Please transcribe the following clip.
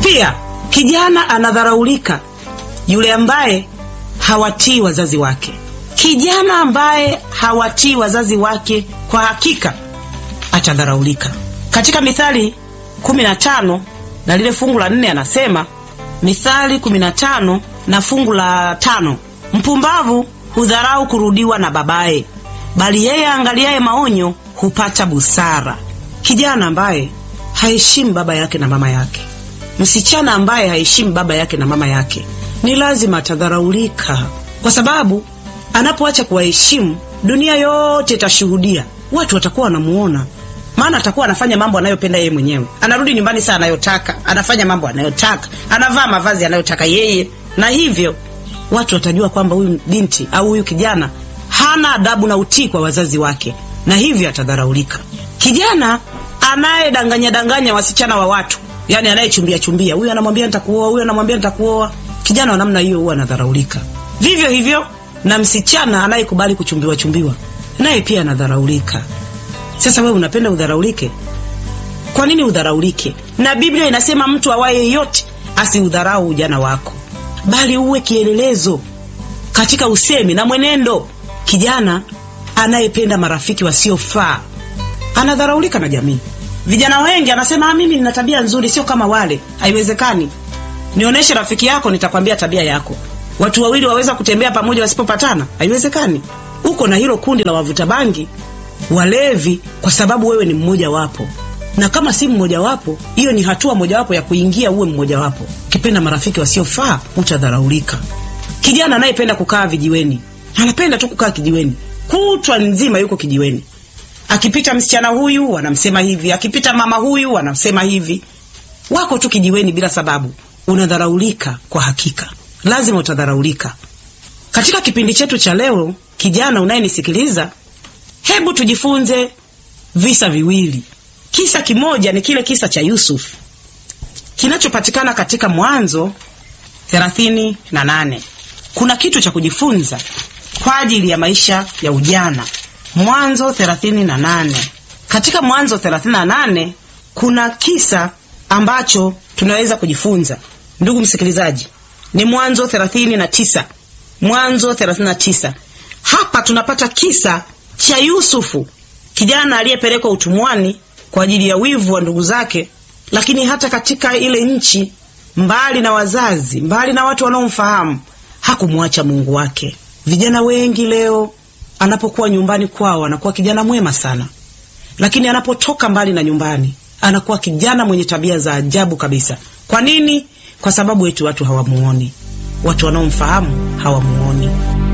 Pia kijana anadharaulika yule ambaye hawatii wazazi wake. Kijana ambaye hawatii wazazi wake kwa hakika atadharaulika. Katika Mithali 15 na lile fungu la nne anasema, Mithali 15 na fungu la tano, mpumbavu hudharau kurudiwa na babaye, bali yeye aangaliaye maonyo hupata busara. Kijana ambaye haheshimu baba yake na mama yake, msichana ambaye haheshimu baba yake na mama yake, ni lazima atadharaulika, kwa sababu anapoacha kuwaheshimu, dunia yote itashuhudia. Watu watakuwa wanamuona, maana atakuwa anafanya mambo anayopenda yeye mwenyewe. Anarudi nyumbani saa anayotaka, anafanya mambo anayotaka, anavaa mavazi anayotaka yeye, na hivyo watu watajua kwamba huyu binti au huyu kijana hana adabu na utii kwa wazazi wake, na hivyo atadharaulika. Kijana anayedanganya danganya wasichana wa watu, yani anayechumbia chumbia, huyu anamwambia nitakuoa, huyu anamwambia nitakuoa, kijana wa namna hiyo huwa anadharaulika. Vivyo hivyo na msichana anayekubali kuchumbiwa chumbiwa, naye pia anadharaulika. Sasa wewe unapenda udharaulike? Kwa nini udharaulike? Na Biblia inasema mtu awaye yote asiudharau ujana wako, bali uwe kielelezo katika usemi na mwenendo. Kijana anayependa marafiki wasiofaa anadharaulika na jamii. Vijana wengi anasema ah, mimi nina tabia nzuri, sio kama wale. Haiwezekani. Nionyeshe rafiki yako, nitakwambia tabia yako. Watu wawili waweza kutembea pamoja wasipopatana? Haiwezekani. Uko na hilo kundi la wavuta bangi, walevi, kwa sababu wewe ni mmoja wapo, na kama si mmoja wapo, hiyo ni hatua mojawapo ya kuingia uwe mmoja wapo. Ukipenda marafiki wasiofaa utadharaulika. Kijana anayependa kukaa vijiweni, anapenda tu kukaa kijiweni, kutwa nzima yuko kijiweni. Akipita msichana huyu wanamsema hivi, akipita mama huyu wanamsema hivi, wako tu kijiweni bila sababu. Unadharaulika kwa hakika, lazima utadharaulika. Katika kipindi chetu cha leo, kijana unayenisikiliza, hebu tujifunze visa viwili. Kisa kimoja ni kile kisa cha Yusuf kinachopatikana katika Mwanzo thelathini na nane. Kuna kitu cha kujifunza kwa ajili ya maisha ya ujana. Mwanzo thelathini na nane. Katika Mwanzo thelathini na nane kuna kisa ambacho tunaweza kujifunza. Ndugu msikilizaji, ni Mwanzo thelathini na tisa. Mwanzo thelathini na tisa. Hapa tunapata kisa cha Yusufu, kijana aliyepelekwa utumwani kwa ajili ya wivu wa ndugu zake, lakini hata katika ile nchi, mbali na wazazi, mbali na watu wanaomfahamu, hakumwacha Mungu wake. Vijana wengi leo anapokuwa nyumbani kwao anakuwa kijana mwema sana, lakini anapotoka mbali na nyumbani anakuwa kijana mwenye tabia za ajabu kabisa. Kwa nini? Kwa sababu eti watu hawamuoni, watu wanaomfahamu hawamuoni.